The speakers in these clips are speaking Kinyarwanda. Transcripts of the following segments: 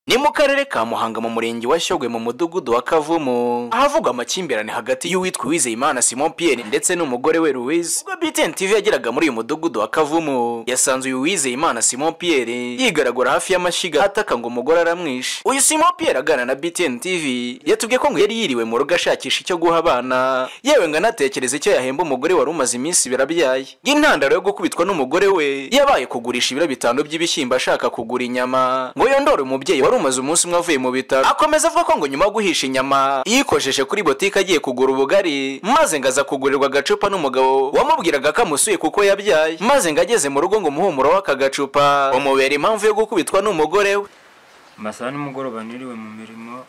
ni mu karere ka muhanga mu murenge wa shyogwe mu mudugudu wa kavumu ahavugwa amakimbirane hagati y'uwitwa uwizeyimana simon pierre ndetse n'umugore we louise ubwo btn tv yageraga muri uyu mudugudu wa kavumu yasanze uyu uwizeyimana simon pierre yigaragura hafi y'amashyiga ataka ngo umugore aramwishe uyu simon pierre aganira na btn tv yatubwiye ko ngo yari yiriwe mu rugo ashakisha icyo guha abana yewe ngo anatekereza icyo yahemba umugore wari umaze iminsi birabyaye intandaro yo gukubitwa n'umugore we yabaye kugurisha ibiro bitanu by'ibishyimbo ashaka kugura inyama ngo yondore umubyeyi wari umaze umunsi umwe avuye mu bitaro akomeza avuga ko ngo nyuma yo guhisha inyama yikojeje kuri botike agiye kugura ubugari maze ngo aza kugurirwa agacupa n'umugabo wamubwiraga ko amusuye kuko yabyaye maze ngo ageze mu rugo ngo umuhumuro w'aka gacupa umubera impamvu yo gukubitwa n'umugore we amasaha nimugoroba niriwe mu mirimo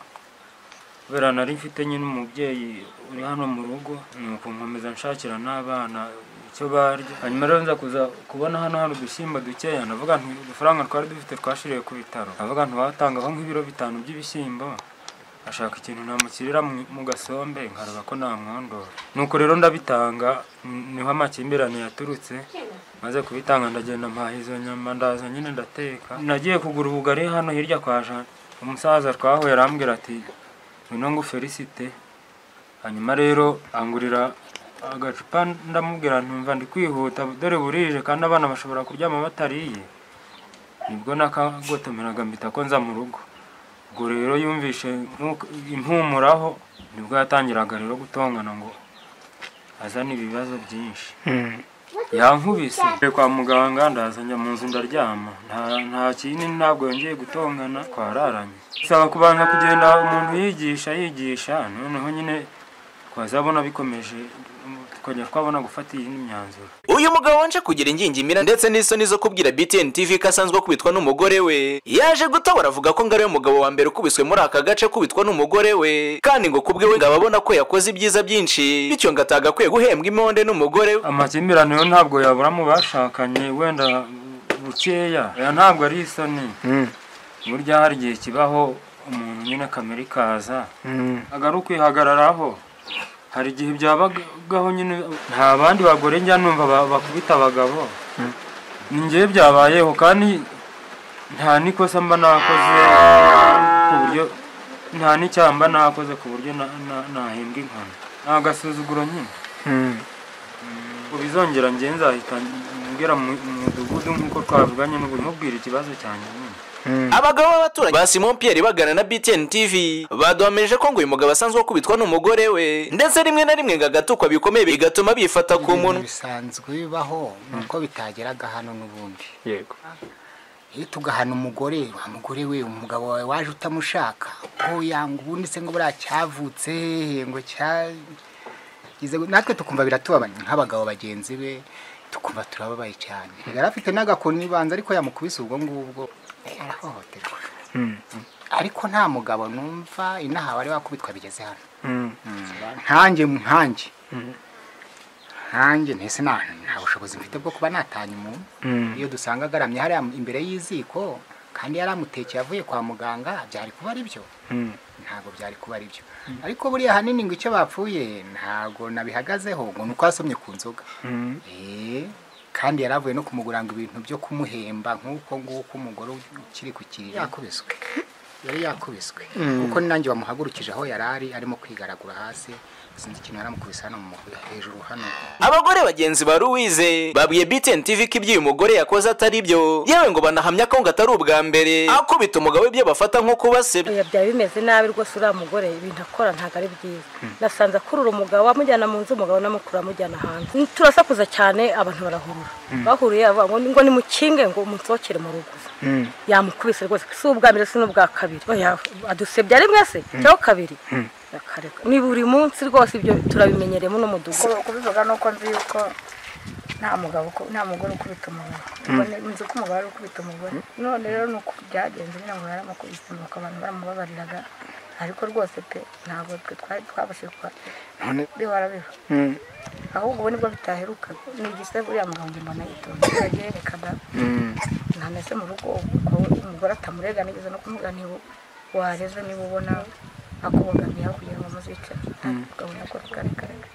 kubera nari mfite nyine umubyeyi uri hano mu rugo nuko nkomeza nshakira n'abana icyo barya hanyuma rero nza kuza kubona hano hari udushyimbo dukeya navuga nti udufaranga twari dufite twashiriwe ku bitaro navuga nti watangaho nk'ibiro bitanu by'ibishyimbo ashaka ikintu namushyirira mu- mu gasombe nkareba ko namwondora nuko rero ndabitanga n- niho amakimbirane yaturutse maze kubitanga ndagenda mpaha izo nyama ndaza nyine ndateka nagiye kugura ubugari hano hirya kwa Jean umusaza twahuye arambwira ati ngwino ngo Felicite hanyuma rero angurira agacupa ndamubwira ntumva ndi kwihuta dore burije kandi abana bashobora kuryama batariye nibwo nakagotomeraga mpita ko nza mu rugo ubwo rero yumvishe nk'uko- impumuraho nibwo yatangiraga rero gutongana ngo azane ibibazo byinshi yankubise Ngiye kwa muganga ndaza njya mu nzu ndaryama nta nta kindi ntabwo yongeye gutongana twararanye bisaba kubanza kugenda umuntu yigisha yigisha noneho nyine twazabona bikomeje tukajya twabona gufata iyindi myanzuro uyu mugabo wanje kugira ingingimira ndetse n'isoni zo kubwira btn tv ko asanzwe akubitwa n'umugore we yaje gutobora avuga ko ngo ariwe mugabo wa mbere ukubiswe muri aka gace akubitwa n'umugore we kandi ngo kubwe we ngo ababona ko yakoze ibyiza byinshi bityo ngo atagakwiye guhembwa imonde n'umugore we amakimbirane yo ntabwo yabura mu bashakanye wenda bukeya aya ntabwo ari isoni burya hari igihe kibaho umuntu nyine kamere ikaza agari ukwihagararaho hari igihe byabagaho nyine nta bandi bagore njya numva ba- bakubita abagabo ni njyewe byabayeho kandi nta n'ikosa mba nakoze ku buryo nta n'icyaha mba nakoze ku buryo na- na- nahembwa inkoni ni agasuzuguro nyine ngo bizongera njye nzahita ngera mu mu mudugudu nk'uko twavuganye n'ubu mubwira ikibazo cyanjye nyine abagabo b'abaturanyi ba simon pierre bagana na btn tv baduhamirije ko ngo uyu mugabo asanzwe akubitwa n'umugore we ndetse rimwe na rimwe ngo agatukwa bikomeye bigatuma bifata ku munwa bisanzwe bibaho nuko bitageraga hano n'ubundi yego iyo tugahana umugore wa mugore we umugabo wawe waje utamushaka ngo yanga ubundi se ngo buriya cyavutse ngo cya Ize- natwe tukumva biratubabaye nk'abagabo bagenzi be tukumva turababaye cyane yari afite n'agakoni ibanza ariko yamukubise ubwo ngubwo yarahohoterwa ariko nta mugabo numva inaha wari wakubitwa bigeze hano nkanjye nkanjye nkanjye ntese nta nta bushobozi mfite bwo kuba natanya umuntu iyo dusanga agaramye hariya imbere y'iziko kandi yari amutekeye avuye kwa muganga byari kuba ari byo ntabwo byari kuba ari byo ariko buriya ahanini ngo icyo bapfuye ntabwo nabihagazeho ngo ni uko yasomye ku nzoga Eh, kandi yari avuye no kumugura ngo ibintu byo kumuhemba nk'uko nguko umugore ukiri ku kiriro yakubiswe yari yakubiswe kuko nanjye wamuhagurukije aho yari ari arimo kwigaragura hasi sinzi ikintu yaramukubise hano mu hejuru hano abagore bagenzi ba Louise babwiye BTN TV ko ibyo uyu mugore yakoze atari byo yewe ngo banahamya ko ngo atari ubwa mbere akubita umugabo ibyo bafata nko kubasebya Oya byaba bimeze nabi rwose uriya mugore ibintu akora ntabwo ari byiza nasanze akurura umugabo amujyana mu nzu umugabo namukura amujyana hanze turasakuza cyane abantu barahurura bahuriye aba- ngo ngo nimukinge ngo munsohokere mu rugo yamukubise rwose si ubwa mbere si n'ubwa kabiri oya adusebya rimwe se cyangwa kabiri akareka ni buri munsi rwose ibyo turabimenyereyemo n'umudugudu Ku- kubivuga ni uko nzi yuko nta mugabo uku- nta mugore ukubita umugore Ubwo ni- nzi ko umugabo ari ukubita umugore none rero ni uko byagenze nyine ngo yaramukubise nuko abantu baramubabariraga ariko rwose pe ntabwo twe twari twabashije kuba biba warabiba ahubwo ubu nibwo bitaherukaga ni igisebo uriya mugabo njye mbona yitonze yagiye yerekaga ntameze mu rugo kuko umugore atamurega nigeze no kumubwira niba wareze niba ubona akubogamiye aho kugira ngo muzice akabona ko tukarekareka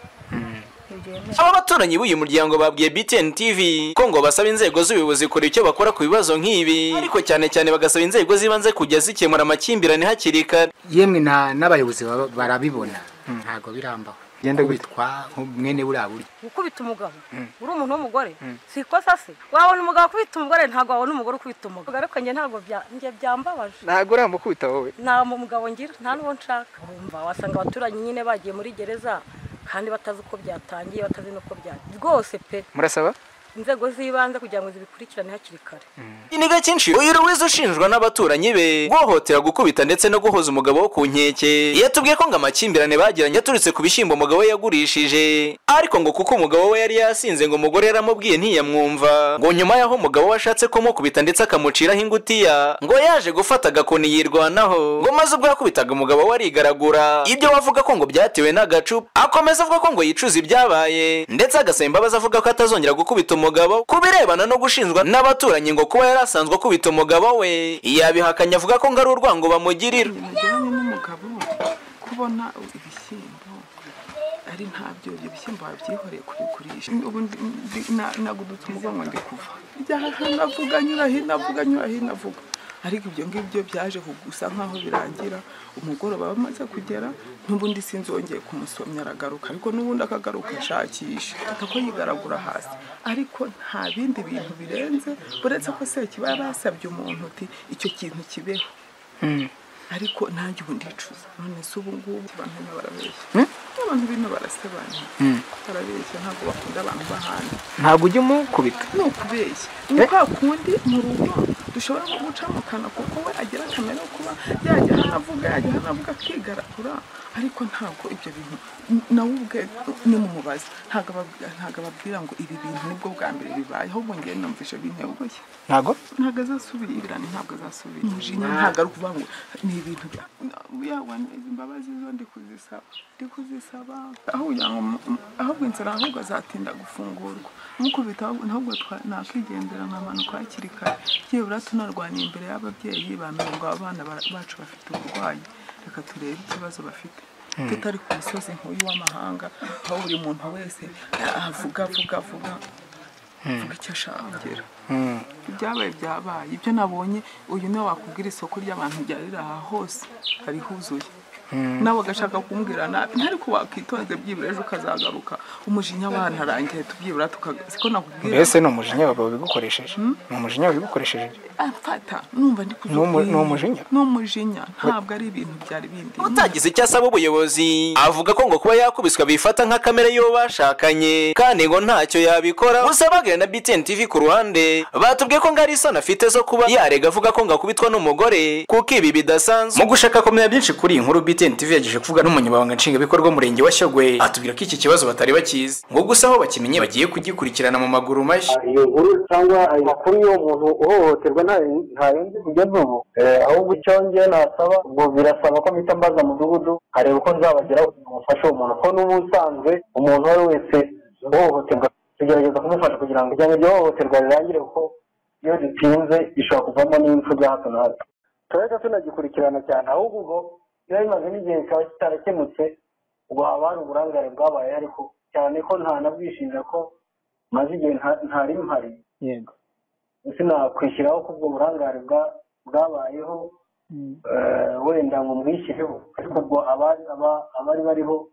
byemewe aba baturanyi b'uyu muryango babwiye BTN TV ko ngo basaba inzego z'ubuyobozi kora icyo bakora ku bibazo nk'ibi ariko cyane cyane bagasaba inzego z'ibanze kujya zikemura amakimbirane hakiri kare yemwe na- n'abayobozi baba- barabibona ntabwo birambaho Genda gute? kubitwa mwene buriya buryo gukubita umugabo uri umuntu w'umugore si ikosa se wabona umugabo ukubita umugore ntabwo wabona umugore ukubita umugabo ariko njye ntabwo bya- njye byambabaje ntabwo uramukubita wowe nta mu- mugabo ngira nta n'uwo nshaka wumva wasanga abaturanyi nyine bagiye muri gereza kandi batazi uko byatangiye batazi n'uko byagiye rwose pe murasaba inzego z'ibanze kugira ngo zibikurikirane hakiri kare ni gake inshuro uyu Ruwizi ushinjwa n'abaturanyi be guhohotera gukubita ndetse no guhoza umugabo wo ku nkeke yatubwiye ko ngo amakimbirane bagiranye aturutse ku bishyimbo umugabo we yagurishije ariko ngo kuko umugabo we yari yasinze ngo umugore yaramubwiye ntiyamwumva ngo nyuma y'aho umugabo we ashatse kumukubita ndetse akamuciraho ingutiya ngo yaje gufata agakoni yirwanaho ngo maze ubwo yakubitaga umugabo we arigaragura ibyo wavuga ko ngo byatewe n'agacupa akomeza avuga ko ngo yicuza ibyabaye ndetse agasaba imbabazi avuga ko atazongera gukubita umugabo ku birebana no gushinjwa n'abaturanyi ngo kuba yari asanzwe akubita umugabo we yabihakanye avuga ko ngo ari urwango bamugirira mujyanye n'umugabo kubona ibishyimbo ari ntabyo ibyo bishyimbo wabyihoreye kubigurisha ubu ndi- ndi- na- nagudutse umugongo ndi kuva njya navuga nyura hino avuga nyura hino avuga ariko ibyo ngibyo byaje gusa nk'aho birangira umugoroba bamaze kugera n'ubundi sinzongeye kumusomya aragaruka ariko n'ubundi akagaruka ashakisha ako yigaragura hasi ariko nta bindi bintu birenze uretse ko sekiba yari asabye umuntu uti icyo kintu kibeho ariko nanjye ubu ndicuza none se ubu ngubu abantu bino barabeshya abantu bino barasebanya barabeshya ntabwo bakunda abantu bahana ntabwo ujya umukubita ni ukubeshya ni kwa kundi mu rugo dushobora no guca mu kanwa kuko we agira akamaro ko kuba yajya hano avuga yajya hano avuga akigaragura ariko ntabwo ibyo bintu nawe ubwe nimumubaza ntabwo ababwira- ntabwo ababwira ngo ibi bintu nibwo bwa mbere bibaye ahubwo ngewe numvise bintengushye ntabwo ntabwo azasubira ibirane ntabwo azasubira umujinya ntabwo ari ukuvuga ngo ni ibintu bya yawa izi mbabazi zo ndi kuzisaba ndi kuzisaba aho kugira ngo mu- mu- ahubwo inzira ahubwo azatinda gufungurwa mukubita ahubwo- ahubwo twa- nakwigendera nkamanuka hakiri kare byibura tunarwanya imbere y'ababyeyi bamenye ngo abana ba- bacu bafite uburwayi reka turebe ikibazo bafite tutari ku musozi nk'uyu w'amahanga aho buri muntu wese avuga avuga avuga avuga icyo ashaka ibyabaye byabaye ibyo nabonye uyu niwe wakubwira isoko ry'abantu ryarira aha hose hari huzuye nawe agashaka kumbwira nabi ntari ko wakwitonze byibura ejo ukazagaruka umujinya wanarangiye tubyibura tukaga- siko nakubwira mbese ni umujinya wawe wabigukoresheje ni umujinya wabigukoresheje amfata numva ndi Ni umu- ni umujinya? ni umujinya ntabwo ari ibintu byari bindi utagize icyo asaba ubuyobozi avuga ko ngo kuba yakubiswa bifata nka kamere y'uwo bashakanye kandi ngo ntacyo yabikora gusa abaganira na BTN TV ku ruhande batubwiye ko ngo ari isoni afite zo kuba yarega avuga ko ngo akubitwa n'umugore kuko ibi bidasanzwe mu gushaka kumenya byinshi kuri iyi nkuru BTN TV yagejeje kuvuga n'umunyamabanga nshingwabikorwa w'umurenge wa Shyogwe atubwira ko iki kibazo batari bakizi ngo gusa aho bakimenye bagiye kugikurikirana mu maguru mashya iyo nkuru cyangwa ayo makuru y'uwo muntu uhohoterwa nta- ntarenze kugeza ubu Eh, ahubwo icyo njye nasaba ubwo birasaba ko mpita mbaza mudugudu nkareba uko nzabageraho kugira ngo mfashe uwo muntu ko n'ubusanzwe umuntu uwo ari we wese uhohoterwa tugerageza kumufasha kugira ngo kugira ngo iryo hohoterwa rirangire kuko iyo ritinze ishobora kuvamo n'impfu bya hato na hato turajya tunagikurikirana cyane ahubwo ubwo biba bimaze n'igihe kikaba kitarakemutse ubwo haba hari uburangare bwabaye ariko cyane ko ntanabwishinja ko maze igihe nta- ntari mpari yego sinakwishyiraho ko ubwo burangare bwa- bwabayeho eh, wenda ngo mbwishyireho ariko ubwo abari aba- abari bariho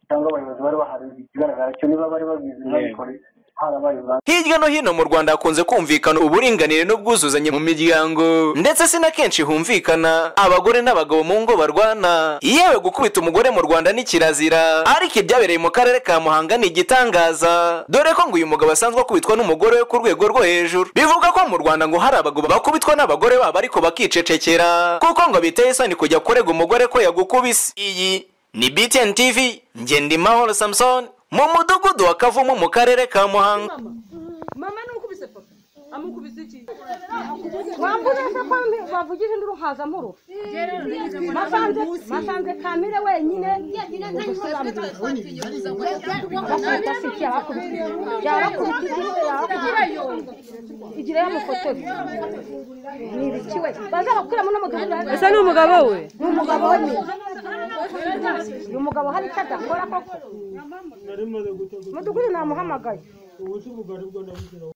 cyangwa abayobozi bari bahari ikigaragara cyo niba bari babizi ntabikore harabaye ubwandu hirya no hino mu rwanda hakunze kumvikana uburinganire n'ubwuzuzanye mu miryango ndetse si na kenshi humvikana abagore n'abagabo mu ngo barwana yewe gukubita umugore mu rwanda ni kirazira ariko ibyabereye mu karere ka muhanga ni igitangaza dore ko ngo uyu mugabo asanzwe akubitwa n'umugore we ku rwego rwo hejuru bivuga ko mu rwanda ngo hari abagabo bakubitwa n'abagore babo ariko bakicecekera kuko ngo biteye isoni kujya kurega umugore ko yagukubise iyi ni btn tv ngendimahoro samson mu mudugudu wa kavumu mu karere ka muhanga mama nukubise papa amukubise iki wamburiye se ko mbi- bavugije induru nkaza mpuruka nasanze nasanze kamire wenyine bakubita se iki yarakubita yarakubita iki yarakubita igira yamufotora ni ibiki we bazabakuramo n'umugabo ese ni umugabo we ni umugabo we nyine uyu mugabo hari icyo adakora koko wamuhamagaye nari maze gutegura mudugudu namuhamagaye ubuti bugari bwo nabugira